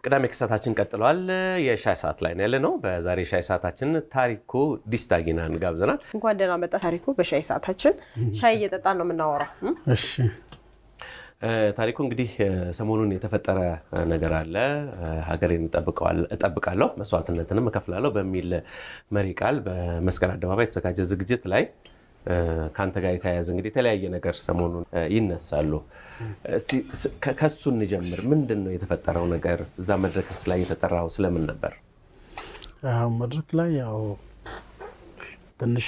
ቅዳሜ ክሳታችን ቀጥለዋል። የሻይ ሰዓት ላይ ነው ያለ ነው። በዛሬ ሻይ ሰዓታችን ታሪኩ ዲስታጊናን ጋብዘናል። እንኳን ደህና መጣ ታሪኩ። በሻይ ሰዓታችን ሻይ እየጠጣን ነው የምናወራው። እሺ ታሪኩ እንግዲህ ሰሞኑን የተፈጠረ ነገር አለ። ሀገሬን እጠብቃለሁ መስዋዕትነትንም እከፍላለሁ በሚል መሪ ቃል በመስቀል አደባባይ የተዘጋጀ ዝግጅት ላይ ከአንተ ጋር የተያያዘ እንግዲህ የተለያየ ነገር ሰሞኑን ይነሳሉ። እስቲ ከሱ እንጀምር። ምንድን ነው የተፈጠረው ነገር? እዛ መድረክስ ላይ የተጠራው ስለምን ነበር? መድረክ ላይ ያው ትንሽ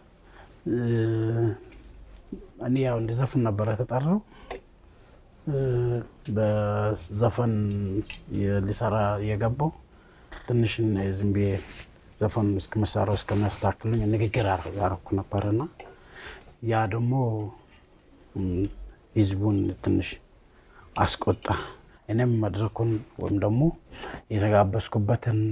እኔ ያው እንዲዘፍን ነበረ የተጠራው በዘፈን ሊሰራ የገባው ትንሽ ዝም ብዬ ዘፈን እስከ መሳሪያው እስከሚያስተካክሉኝ ንግግር ያረኩ ነበርና ያ ደግሞ ህዝቡን ትንሽ አስቆጣ። እኔም መድረኩን ወይም ደግሞ የተጋበዝኩበትን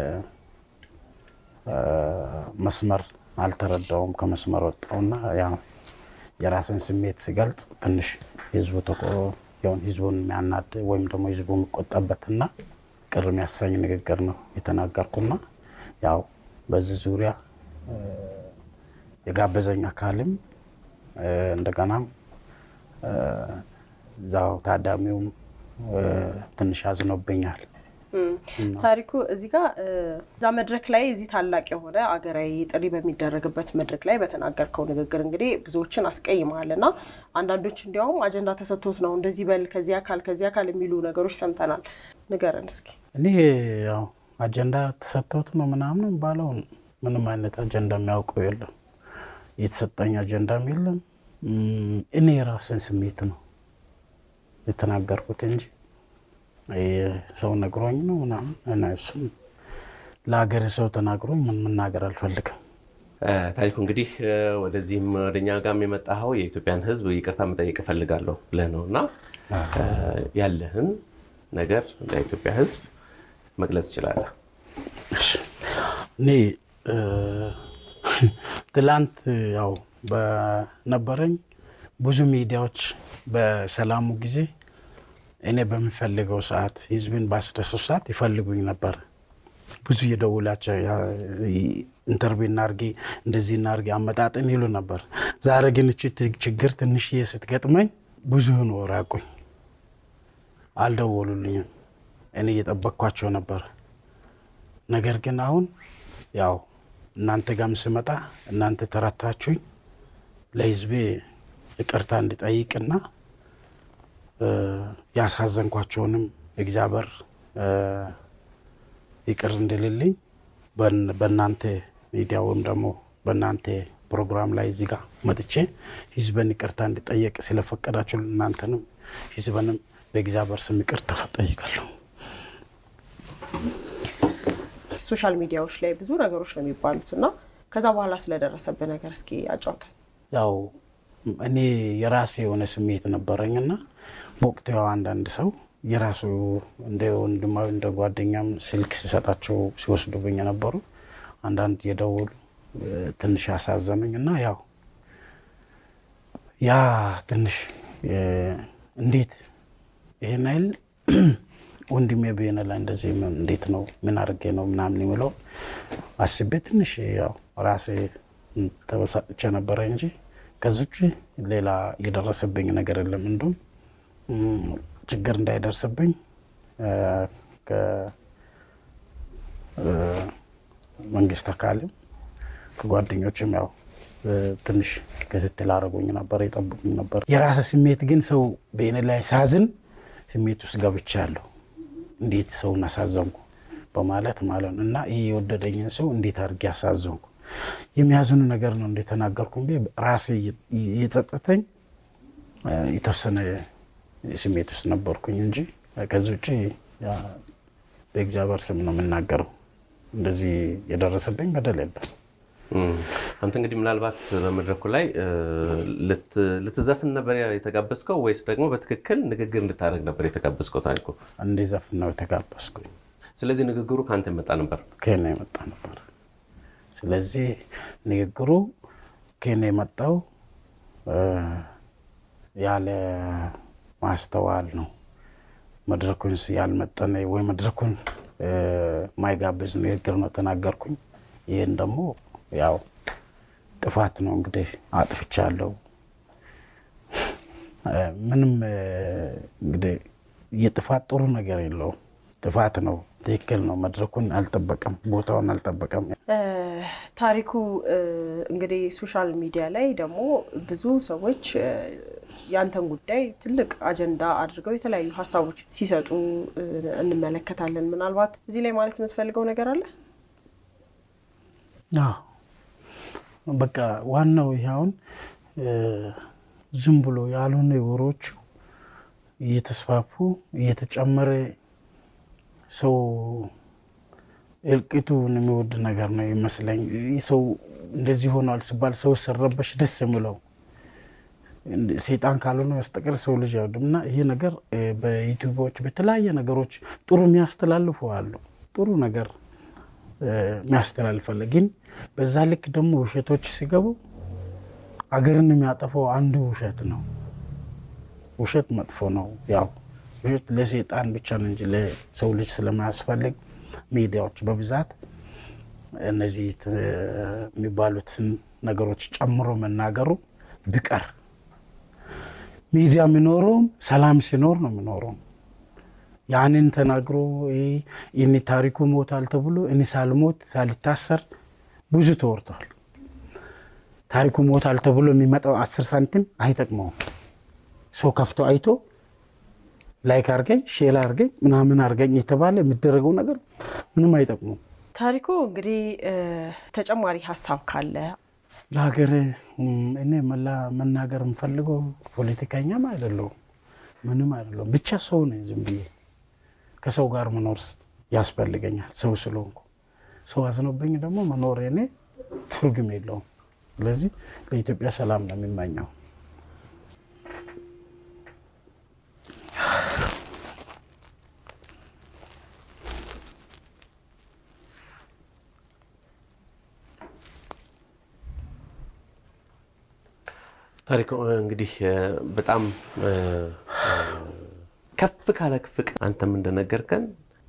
መስመር አልተረዳውም። ከመስመር ወጣውና የራስን ስሜት ሲገልጽ ትንሽ ህዝቡ ሆን ህዝቡን የሚያናድ ወይም ደግሞ ህዝቡ የሚቆጣበትና ቅር የሚያሳኝ ንግግር ነው የተናገርኩና ያው በዚህ ዙሪያ የጋበዘኝ አካልም እንደገናም እዛው ታዳሚውም ትንሽ አዝኖብኛል። ታሪኩ እዚህ ጋር እዛ መድረክ ላይ እዚህ ታላቅ የሆነ አገራዊ ጥሪ በሚደረግበት መድረክ ላይ በተናገርከው ንግግር እንግዲህ ብዙዎችን አስቀይመሃል እና አንዳንዶች እንዲያውም አጀንዳ ተሰጥቶት ነው እንደዚህ በል ከዚህ አካል ከዚህ አካል የሚሉ ነገሮች ሰምተናል። ንገረን እስኪ። እኔ ያው አጀንዳ ተሰጥቶት ነው ምናምን ባለው ምንም አይነት አጀንዳ የሚያውቀው የለም። የተሰጠኝ አጀንዳም የለም። እኔ የራስን ስሜት ነው የተናገርኩት እንጂ ሰው ነግሮኝ ነው ምናምን እሱም ለሀገር ሰው ተናግሮኝ ምን መናገር አልፈልግም። ታሪኩ እንግዲህ ወደዚህም ወደኛ ጋርም የመጣኸው የኢትዮጵያን ሕዝብ ይቅርታ መጠየቅ እፈልጋለሁ ብለህ ነው እና ያለህን ነገር ለኢትዮጵያ ሕዝብ መግለጽ ትችላለህ። እኔ ትላንት ያው በነበረኝ ብዙ ሚዲያዎች በሰላሙ ጊዜ እኔ በሚፈልገው ሰዓት ህዝብን ባስደሰው ሰዓት ይፈልጉኝ ነበር። ብዙ የደውላቸው ኢንተርቪው እናርጊ እንደዚህ እናርጊ አመጣጥን ይሉ ነበር። ዛሬ ግን እቺ ችግር ትንሽዬ ስትገጥመኝ ብዙውን ወራቁኝ፣ አልደወሉልኝም። እኔ እየጠበቅኳቸው ነበር። ነገር ግን አሁን ያው እናንተ ጋርም ስመጣ እናንተ ተረታችሁኝ ለህዝቤ ይቅርታ እንዲጠይቅና ያሳዘንኳቸውንም እግዚአብሔር ይቅር እንድልልኝ በእናንተ ሚዲያ ወይም ደግሞ በእናንተ ፕሮግራም ላይ እዚህ ጋር መጥቼ ህዝብን ይቅርታ እንዲጠየቅ ስለፈቀዳችሁ እናንተንም ህዝብንም በእግዚአብሔር ስም ይቅርታ ጠይቃለሁ። ሶሻል ሚዲያዎች ላይ ብዙ ነገሮች ነው የሚባሉት እና ከዛ በኋላ ስለደረሰብህ ነገር እስኪ አጫውተን። ያው እኔ የራሴ የሆነ ስሜት ነበረኝና በወቅቱ ያው አንዳንድ ሰው የራሱ እንደ ወንድማዊ እንደ ጓደኛም ስልክ ሲሰጣቸው ሲወስዱብኝ የነበሩ አንዳንድ የደወሉ ትንሽ ያሳዘኑኝ እና ያው ያ ትንሽ እንዴት ይሄን አይል ወንድሜ ብሄነ ላይ እንደዚህ እንዴት ነው ምን አድርጌ ነው ምናምን የሚለው አስቤ ትንሽ ያው ራሴ ተበሳጭቼ ነበረ እንጂ ከዚህ ውጭ ሌላ የደረሰብኝ ነገር የለም። እንዲሁም ችግር እንዳይደርስብኝ ከመንግስት አካልም ከጓደኞችም ያው ትንሽ ክትትል አድርጎኝ ነበር፣ የጠብቁኝ ነበር። የራሰ ስሜት ግን ሰው በእኔ ላይ ሳዝን ስሜት ውስጥ ገብቻለሁ። እንዴት ሰውን አሳዘንኩ በማለት ማለት ነው እና ይህ የወደደኝን ሰው እንዴት አድርጌ አሳዘንኩ የሚያዝኑ ነገር ነው እንደተናገርኩ እንጂ ራሴ የጸጸተኝ የተወሰነ ስሜት ውስጥ ነበርኩኝ እንጂ ከዚህ ውጭ በእግዚአብሔር ስም ነው የምናገረው። እንደዚህ የደረሰብኝ በደል የለም። አንተ እንግዲህ ምናልባት በመድረኩ ላይ ልትዘፍን ነበር የተጋበዝከው ወይስ ደግሞ በትክክል ንግግር እንድታደርግ ነበር የተጋበዝከው? ታሪኩ እንዲዘፍን ነው የተጋበዝኩኝ። ስለዚህ ንግግሩ ከአንተ የመጣ ነበር? ከእኔ የመጣ ነበር። ስለዚህ ንግግሩ ከእኔ የመጣው ያለ ማስተዋል ነው መድረኩን ያልመጠነ ወይ መድረኩን ማይጋብዝ ንግግር ነው ተናገርኩኝ። ይህን ደግሞ ያው ጥፋት ነው እንግዲህ አጥፍቻለሁ። ምንም እንግዲህ የጥፋት ጥሩ ነገር የለውም። ጥፋት ነው፣ ትክክል ነው። መድረኩን አልጠበቀም፣ ቦታውን አልጠበቀም። ታሪኩ እንግዲህ ሶሻል ሚዲያ ላይ ደግሞ ብዙ ሰዎች ያንተን ጉዳይ ትልቅ አጀንዳ አድርገው የተለያዩ ሀሳቦች ሲሰጡ እንመለከታለን። ምናልባት እዚህ ላይ ማለት የምትፈልገው ነገር አለ? በቃ ዋናው ይሄ አሁን ዝም ብሎ ያልሆነ ወሬዎቹ እየተስፋፉ እየተጨመረ ሰው እልቂቱን የሚወድ ነገር ነው ይመስለኝ። ሰው እንደዚህ ሆኗል ሲባል ሰው ስረበሽ ደስ የሚለው ሴጣን ካልሆነ በስተቀር ሰው ልጅ አይወድም። እና ይሄ ነገር በዩቲዩቦች በተለያየ ነገሮች ጥሩ የሚያስተላልፉ አሉ። ጥሩ ነገር የሚያስተላልፋለ። ግን በዛ ልክ ደግሞ ውሸቶች ሲገቡ አገርን የሚያጠፋው አንዱ ውሸት ነው። ውሸት መጥፎ ነው። ያው ውሸት ለሴጣን ብቻ ነው እንጂ ለሰው ልጅ ስለማያስፈልግ ሚዲያዎች በብዛት እነዚህ የሚባሉትን ነገሮች ጨምሮ መናገሩ ቢቀር ሚዲያ የሚኖረውም ሰላም ሲኖር ነው የሚኖረው። ያንን ተናግሮ እኔ ታሪኩ ሞታል ተብሎ እኔ ሳልሞት ሳልታሰር ብዙ ተወርቷል። ታሪኩ ሞታል ተብሎ የሚመጣው አስር ሳንቲም አይጠቅመውም። ሰው ከፍቶ አይቶ ላይክ አርገኝ ሼር አርገኝ ምናምን አርገኝ የተባለ የሚደረገው ነገር ምንም አይጠቅሙም። ታሪኩ እንግዲህ ተጨማሪ ሀሳብ ካለ ለሀገር እኔ መላ መናገር የምፈልገው ፖለቲከኛም አይደለሁም ምንም አይደለሁም። ብቻ ሰው ነኝ። ዝም ብዬ ከሰው ጋር መኖር ያስፈልገኛል። ሰው ስለሆንኩ ሰው አዝኖብኝ ደግሞ መኖር እኔ ትርጉም የለውም። ስለዚህ ለኢትዮጵያ ሰላም ነው የሚመኘው። ታሪኩ እንግዲህ በጣም ከፍ ካለ ፍቅር አንተም እንደነገርከን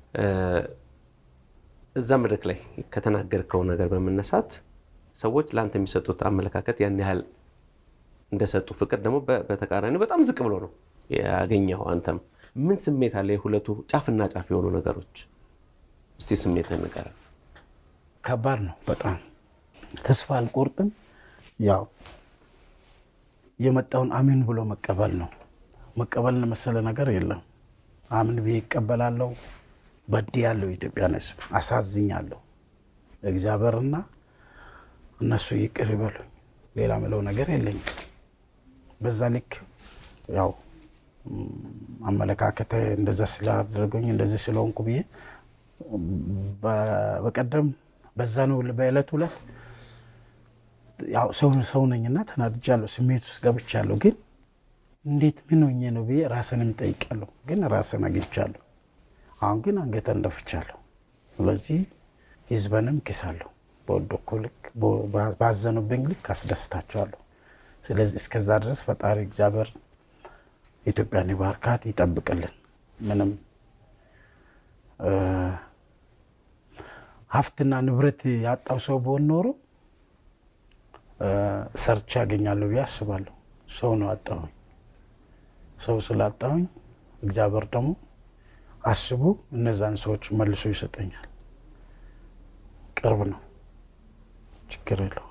እዛ መድረክ ላይ ከተናገርከው ነገር በመነሳት ሰዎች ለአንተ የሚሰጡት አመለካከት ያን ያህል እንደሰጡ ፍቅር ደግሞ በተቃራኒ በጣም ዝቅ ብሎ ነው ያገኘው። አንተም ምን ስሜት አለ? የሁለቱ ጫፍና ጫፍ የሆኑ ነገሮች እስቲ ስሜትህን ንገረን። ከባድ ነው በጣም ተስፋ አልቆርጥም። ያው የመጣውን አሜን ብሎ መቀበል ነው። መቀበልን መሰለ ነገር የለም። አምን ብዬ ይቀበላለሁ። በድያለሁ፣ ኢትዮጵያን ሕዝብ አሳዝኛለሁ። እግዚአብሔርና እነሱ ይቅር ይበሉኝ። ሌላ ምለው ነገር የለኝም። በዛ ልክ ያው አመለካከተ እንደዛ ስላደረገኝ እንደዚህ ስለሆንኩ ብዬ በቀደም በዛ ነው በዕለት ሁለት ያው ሰው ሰው ነኝና ተናድጃለሁ፣ ስሜት ውስጥ ገብቻለሁ። ግን እንዴት ምን ሆኜ ነው ብዬ ራስንም ጠይቃለሁ። ግን ራስን አግኝቻለሁ። አሁን ግን አንገተን እንደፍቻለሁ። ስለዚህ ህዝበንም ክሳለሁ። በወደኩ ልክ ባዘኑብኝ ልክ አስደስታቸዋለሁ። ስለዚህ እስከዛ ድረስ ፈጣሪ እግዚአብሔር ኢትዮጵያን ይባርካት፣ ይጠብቅልን። ምንም ሀብትና ንብረት ያጣው ሰው በሆን ኖሮ ሰርቼ ያገኛለሁ ብዬ አስባለሁ። ሰው ነው አጣሁኝ። ሰው ስላጣሁኝ እግዚአብሔር ደግሞ አስቦ እነዛን ሰዎች መልሶ ይሰጠኛል። ቅርብ ነው፣ ችግር የለው።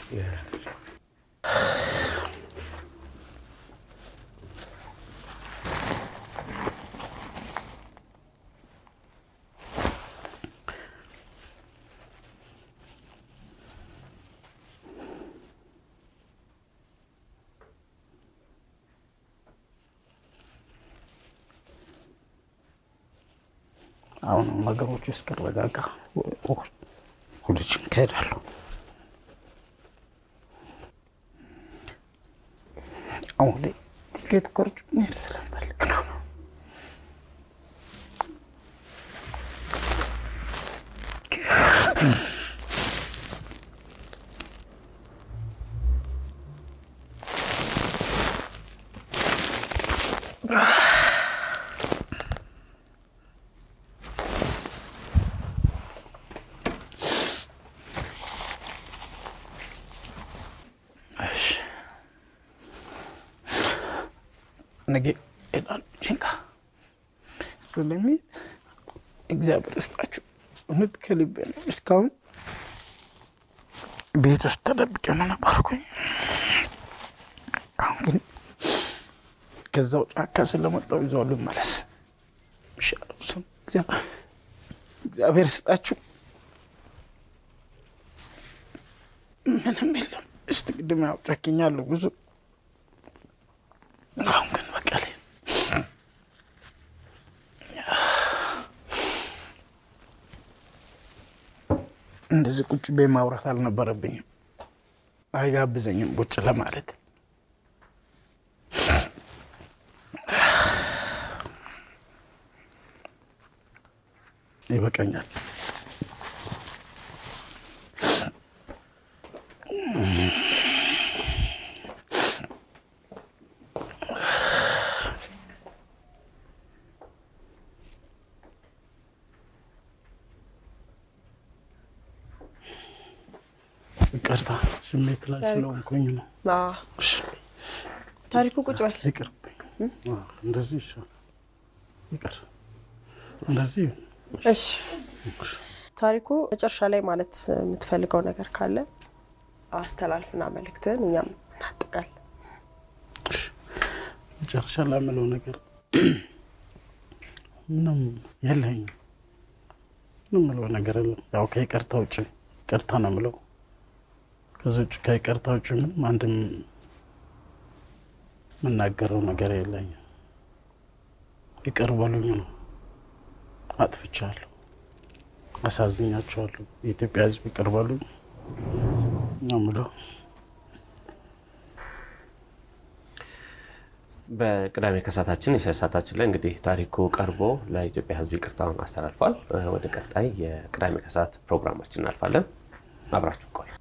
አሁን ነገሮች እስኪረጋጋ ሁልችን ከሄዳለሁ። አሁን ላይ ትኬት ቆርጬ መሄድ ስለምፈልግ ነው። ነገ ሄዳለሁ ጭንቃ ስለሚሄድ እግዚአብሔር ይስጣችሁ። እውነት ከልቤ ነው። እስካሁን ቤት ውስጥ ተደብቄ ነው ነበርኩኝ። አሁን ግን ከዛው ጫካ ስለመጣሁ ይዘው ልመለስ ይሻለው። እሱም እግዚአብሔር ይስጣችሁ። ምንም የለም። እስቲ ቅድም ያው ጨክኛለሁ ብዙ አሁን ግን በቀሌ እንደዚህ ቁጭ ቤ ማውራት አልነበረብኝም። አይጋብዘኝም ቁጭ ለማለት ይበቃኛል። ይቅርታ ስሜት ላይ ስለሆንኩኝ ነው። ታሪኩ ቁጭ በል። ይቅርብኝ። እንደዚህ ይሻላል። ይቅር እንደዚህ እሺ ታሪኩ፣ መጨረሻ ላይ ማለት የምትፈልገው ነገር ካለ አስተላልፍና መልእክትህን እኛም እናጠቃለን። መጨረሻ ላይ የምለው ነገር ምንም የለኝም። ምንም የምለው ነገር የለም። ያው ከይቅርታ ውጭ ይቅርታ ነው የምለው። ከዚህ ውጭ ከይቅርታ ውጭ ምንም አንድም የምናገረው ነገር የለኝም። ይቅር በሉኝ ነው። አጥፍቻለሁ፣ አሳዝኛቸዋለሁ። የኢትዮጵያ ሕዝብ ይቅር በሉኝ ነው የምለው። በቅዳሜ ከሰዓታችን የሻይ ሰዓታችን ላይ እንግዲህ ታሪኩ ቀርቦ ለኢትዮጵያ ሕዝብ ይቅርታውን አስተላልፏል። ወደ ቀጣይ የቅዳሜ ከሰዓት ፕሮግራማችን እናልፋለን። አብራችሁ ቆዩ።